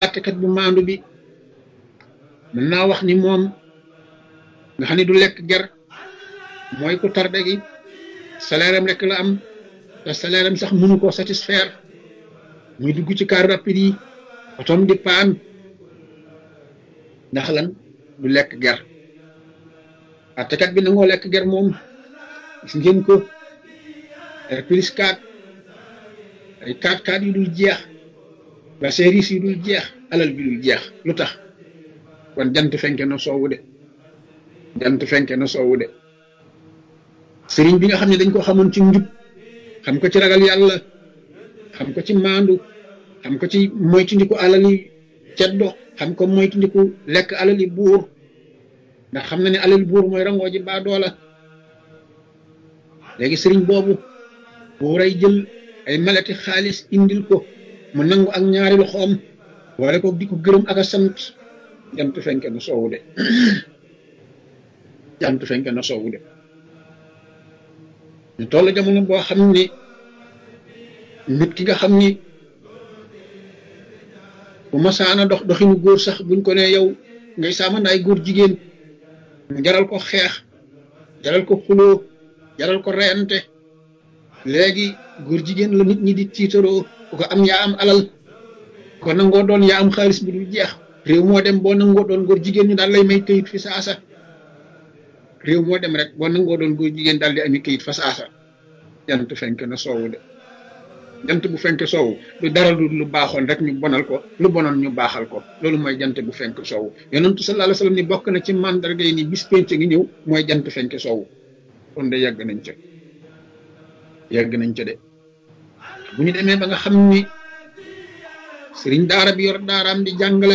àttekat bu maandu bi mën naa wax ni moom nga xam ne du lekk ger mooy ku tarde gi salaire am rek la am te salaire am sax mënu koo satisfaire muy dugg ci car rapide yi otom di paan ndax lan du lekk ger àttekat bi nangoo lekk ger moom gis ngeen ko ay plus 4 ay 4 4 yu dul jeex ba service yu dul jeex alal bi dul jeex lu tax kon jant fenke na soowu de jant fenke na soowu de sëriñ bi nga xam ne dañ ko xamoon ci njub xam ko ci ragal yàlla xam ko ci maandu xam ko ci moytundiku alali ceddo xam ko moytundiku lekk alali buur ndax xam na ne alali buur mooy rangoo ji baa doola léegi sëriñ boobu buuray jël ay malati xaalis indil ko mu nangu ak ñaari loxoom wala ko di ko gërëm ak a sant jant fenke na soowu de jant fenke na soowu de ñu toll jamono boo xam ni nit ki nga xam ni bu masaana dox doxinu góor sax buñ ko ne yow ngay saamandaay góor jigéen mu jaral ko xeex jaral ko xuloo jaral ko reyante léegi góor jigéen la nit ñi di tiitaroo ku ko am yaa am alal ko nangoo doon yaa am xaalis bu dul jeex réew moo dem boo nangoo doon góor jigéen ñu daal lay may këyit fi saasa réew moo dem rek boo nangoo doon góor jigéen daal di ami këyit fa saasa jant fenk na soowu de jant bu fenk soowu du dara lu lu baaxoon rek ñu bonal ko lu bonoon ñu baaxal ko loolu mooy jant bu fenk soowu yonentu sallallahu alayhi wasallam ni bokk na ci mandarga yi ni bis penc ngi ñëw mooy jant fenk soowu kon de yàgg nañ ca yàgg nañ ca de bu ñu demee ba nga xam ni sëriñ daara bi yor daaraam di jàngale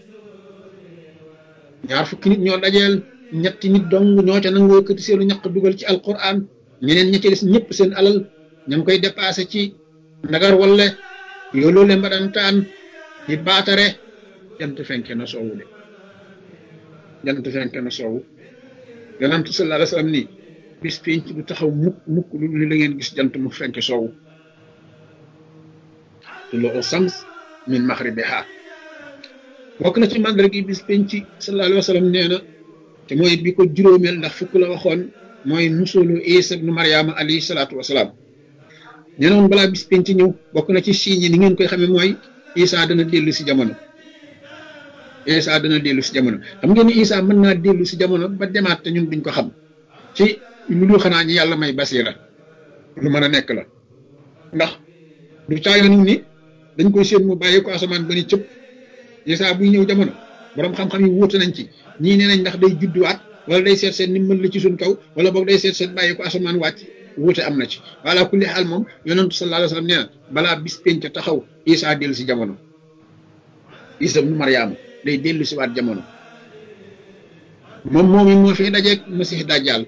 ñaar fukki nit ñoo dajeel ñetti nit dong ñoo ca nangoo këti seenu ñaq dugal ci alquran ñeneen ña ca des ñëpp seen alal ña ngi koy dépassé ci ndagar walle yooloole mbadantaan di baatare jant fenke na soowu de jant fenke na soowu yonent sallallahu alayhi wasallam nii bis penc du taxaw mukk mukk lu li la ngeen gis jant mu fenk soowu tuluu sams min maxribiha bokk na ci màndarga gi bis penc sallallahu alayhi wasallam nee na te mooy bi ko juróomeel ndax fukk la waxoon mooy musulu isa ibnu mariama alayhi salaatu wasalaam nee na woon balaa bis penc ñëw bokk na ci signes yi ni ngeen koy xamee mooy isa dana dellu si jamono isa dana dellu si jamono xam ngeen ni isa mën naa dellu si jamono ba demaat te ñun duñ ko xam ci lu dul xanaa ñi yàlla may basira lu mën a nekk la ndax du caayoon ni dañ koy séen mu bàyyi ko asamaan ba ni cëpp isa buy ñëw jamono borom xam-xam yi wuute nañ ci ñii nee nañ ndax day judduwaat wala day seet seen ni mën la ci suñ kaw wala boog day seet seen bàyyi ko asamaan wàcc wuute am na ci wala kulli xaal moom yonentu sallallahu alayhi wasallam nee na balaa bis penc taxaw isa dellu si jamono isa nu mariama day dellu si waat jamono moom moom it moo fi dajeeg masih dajjal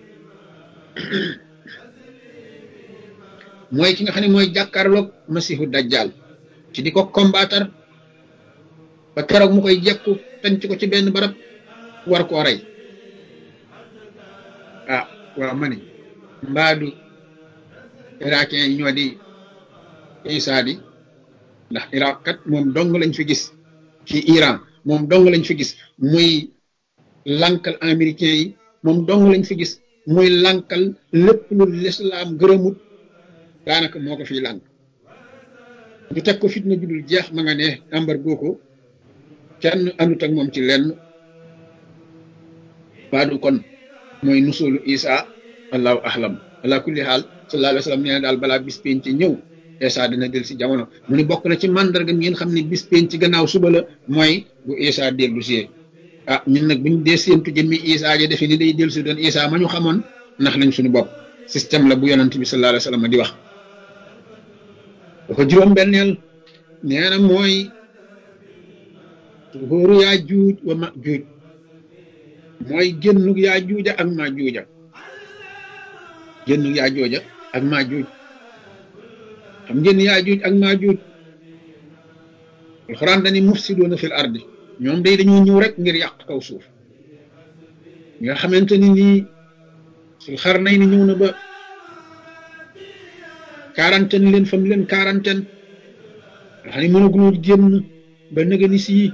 mooy ki nga xam ne mooy jàkkaarloog masihu dajjal ci di ko combattre ba keroog mu koy jekku tanc ko ci benn barab war koo rey ah waaw ma ni mbaadu irakien yi ñoo di isa di ndax iraq kat moom dong lañ fi gis ci iran moom dong lañ fi gis muy lankal américain yi moom dong lañ fi gis muy lankal lépp lu lislaam gërëmut daanaka moo ko fiy lànk ñu teg ko fitna judul jeex ma nga ne embargo ko kenn andut ak moom ci lenn baadu kon mooy nusulu isa allahu ahlam ala kulli xaal sallallahu alayhi wa sallam nee na daal balaa bis penc ñëw isa dina del si jamono mu ni bokk na ci mandarga ngeen xam ne bis penc ci gannaaw suba la mooy bu isa dellu si ah ñun nag buñ dee séentu jëmmi isa ja defe ni day dellu si doon isa ma ñu xamoon ndax nañ suñu bopp système la bu yonent bi sallallahu alayhi wa sallam di wax dafa juróom benneel nee na mooy tuhóoru yaa juuj wa ma juuj mooy génnug yaa juuja ak ma juuja génnug yaa jooja ak ma juuj xam ngeen yaa juuj ak ma juuj alxuraan dani mufsiduuna fil ardi ñoom day dañoo ñëw rek ngir yàq kaw suuf nga xamante ni nii sul xar nay ni ñëw na ba quarantaine leen fam leen quarantaine nga xam ne mënaguloo génn ba nëga ni sii